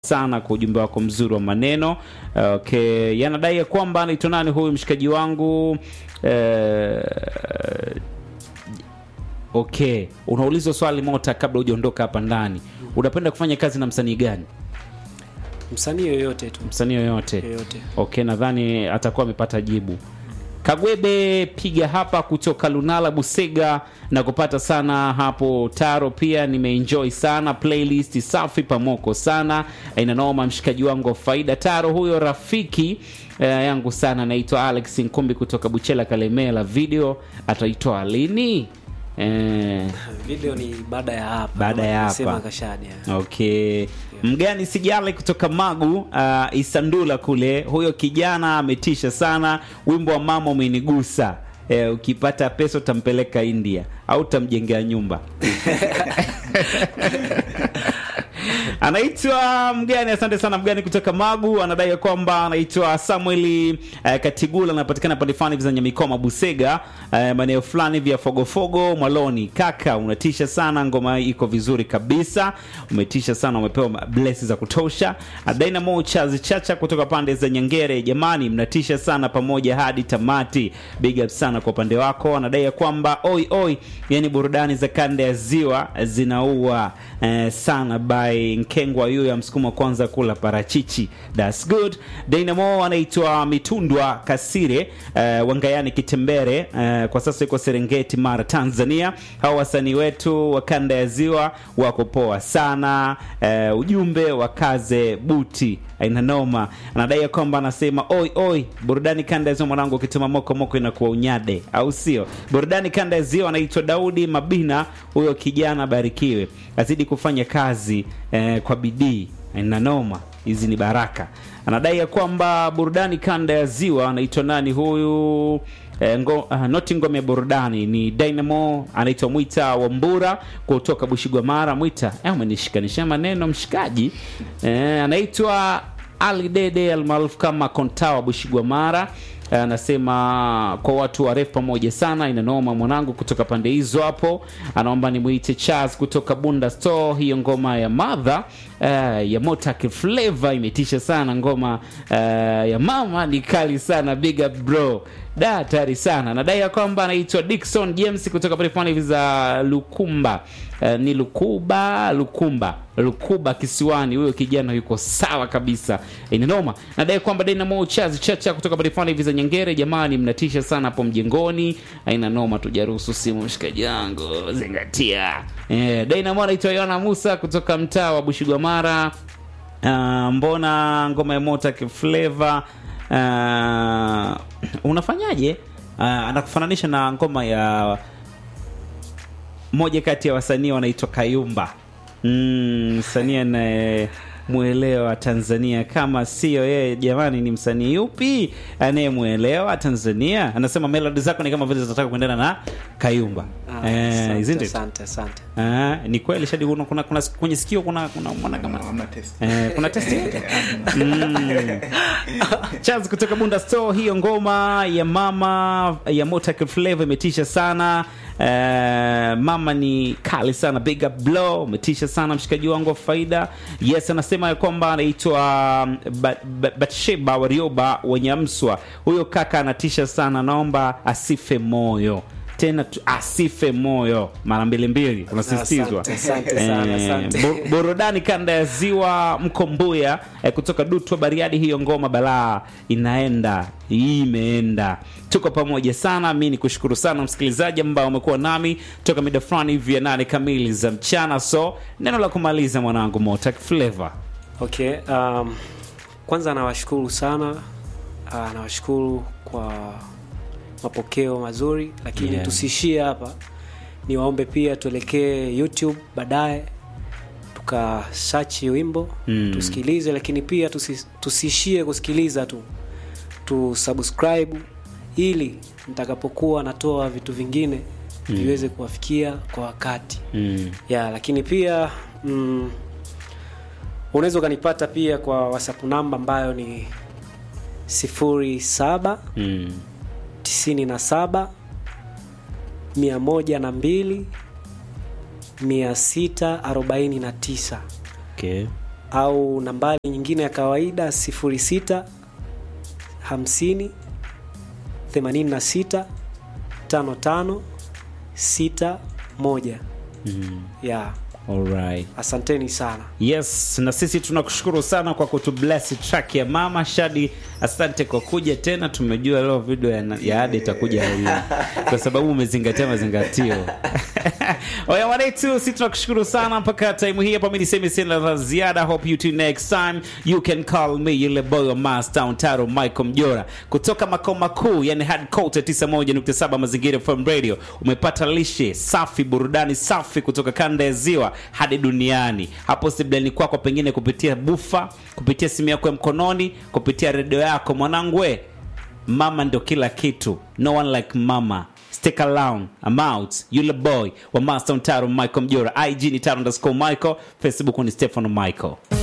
sana kwa ujumbe wako mzuri wa maneno. Okay, yanadai ya kwamba anaitwa nani huyu mshikaji wangu eh, Okay, unaulizwa swali mota kabla hujaondoka hapa ndani. Unapenda kufanya kazi na msanii gani? Msanii yoyote tu, Msanii yoyote? yoyote. Okay, nadhani atakuwa amepata jibu. Kagwebe piga hapa kutoka Lunala Busega na kupata sana hapo Taro, pia nimeenjoy sana playlist safi pamoko sana inanoma, mshikaji wangu wa faida Taro huyo rafiki eh, yangu sana, naitwa Alex Nkumbi kutoka Buchela Kalemela. Video ataitoa lini? Eh, Video ni baada ya hapa, Baada ya hapa. Sema Kashadi. ya. Okay. Mgani Sijale kutoka Magu uh, Isandula kule, huyo kijana ametisha sana. Wimbo wa mama umenigusa. Eh, ukipata pesa utampeleka India au utamjengea nyumba. anaitwa mgani asante sana mgani kutoka magu anadai ya kwamba anaitwa samueli eh, katigula anapatikana pande fulani hivi za nyamikoma busega eh, maeneo fulani vya fogofogo mwaloni kaka unatisha sana ngoma hii iko vizuri kabisa umetisha sana umepewa blesi za kutosha dynamo chazi chacha kutoka pande za nyangere jamani mnatisha sana pamoja hadi tamati big up sana kwa upande wako anadai ya kwamba oi oi yani burudani za kanda ya ziwa zinaua eh, sana by nkengwa huyo ya msukumo wa kwanza kula parachichi thats good dynamo anaitwa mitundwa kasire eh, wangayani kitembere eh, kwa sasa yuko serengeti mara tanzania hawa wasanii wetu wa kanda ya ziwa wako poa sana eh, ujumbe wa kaze buti aina noma anadai ya kwamba anasema oi oi burudani kanda ya ziwa mwanangu ukituma moko moko inakuwa unyade au sio burudani kanda ya ziwa anaitwa daudi mabina huyo kijana abarikiwe azidi kufanya kazi eh, kwa bidii aina noma hizi ni baraka anadai ya kwamba burudani kanda ya ziwa anaitwa nani huyu Eh, ngo, uh, noti ngome ya burudani ni dynamo anaitwa mwita wambura kutoka bushigwamara mwita eh, umenishikanisha maneno mshikaji eh, anaitwa ali dede almaarufu kama kontawa bushigwamara Eh, anasema kwa watu warefu pamoja sana inanoma mwanangu kutoka pande hizo hapo anaomba nimwite charles kutoka bunda store hiyo ngoma ya madha uh, ya motak flavor imetisha sana ngoma uh, ya mama ni kali sana big up bro da hatari sana nadai ya kwamba anaitwa dikson james kutoka pale fulani hivi za lukumba uh, ni lukuba lukumba lukuba kisiwani huyo kijana yuko sawa kabisa inanoma nadai kwamba dynamo chazi chacha kutoka pale fulani hivi za nyengere jamani mnatisha sana hapo mjengoni aina noma tujaruhusu simu mshikaji wangu zingatia eh, dynamo anaitwa yona musa kutoka mtaa wa bushigwamara uh, mbona ngoma ya motak flavor uh, unafanyaje uh, anakufananisha na ngoma ya moja kati ya wasanii wanaitwa kayumba mm, msanii anayemwelewa tanzania kama sio yeye jamani ni msanii yupi anayemwelewa tanzania anasema melodi zako ni kama vile zinataka kuendana na kayumba Ah, Eh, asante, isn't it? asante, asante. Ah, ni kweli shadi kuna, kuna, kuna kwenye sikio kuna kuna mwana kama Hamna test. Eh, kuna testi mm. Charles kutoka Bunda Store, hiyo ngoma ya mama ya Motak Flavor imetisha sana. Eh, mama ni kali sana, big up blow, umetisha sana mshikaji wangu wa faida. Yes, anasema ya kwamba anaitwa Ba- Ba- Batsheba Warioba wenye mswa. Huyo kaka anatisha sana, naomba asife moyo tena tu, asife moyo mara mbili mbili unasisitizwa Asante, asante sana, asante. Bu- burudani kanda ya ziwa mkombuya eh, kutoka dutwa bariadi hiyo ngoma balaa inaenda hii imeenda tuko pamoja sana mi ni kushukuru sana msikilizaji ambao umekuwa nami toka mida fulani hivi ya nane kamili za mchana so neno la kumaliza mwanangu motak flavor Okay, um, kwanza nawashukuru sana uh, nawashukuru kwa mapokeo mazuri lakini Yeah. tusiishie hapa niwaombe pia tuelekee youtube baadaye tukasachi wimbo Mm. tusikilize lakini pia tusi, tusiishie kusikiliza tu tusubscribe ili nitakapokuwa natoa vitu vingine viweze kuwafikia kwa wakati mm. ya lakini pia mm, unaweza ukanipata pia kwa whatsapp namba ambayo ni 07 Mm. 97 102 649 Okay. au nambari nyingine ya kawaida 06 50 86 55 61 Mm. yeah. Alright. asanteni sana Yes, na sisi tunakushukuru sana kwa kutubless track ya mama Shadi. Asante kwa kuja tena, tumejua leo video ya, ya Ade itakuja lini kwa sababu umezingatia mazingatio. Oya wanetu, sisi tunakushukuru sana mpaka time hii hapa. Mimi niseme sina la ziada. Hope you tune next time. You can call me yule boy wa Mastown Taro Michael Mjora kutoka makao makuu, yani headquarter 91.7 Mazingira FM Radio. Umepata lishe safi, burudani safi kutoka kanda ya ziwa hadi duniani. Hapo sebleni kwako, pengine kupitia bufa, kupitia simu yako ya mkononi, kupitia redio yako. Mwanangu we, mama ndo kila kitu, no one like mama. Stick around, I'm out. Yule boy wa Master Taro Michael Mjora. IG ni Taro underscore Michael, Facebook ni Stefano Michael.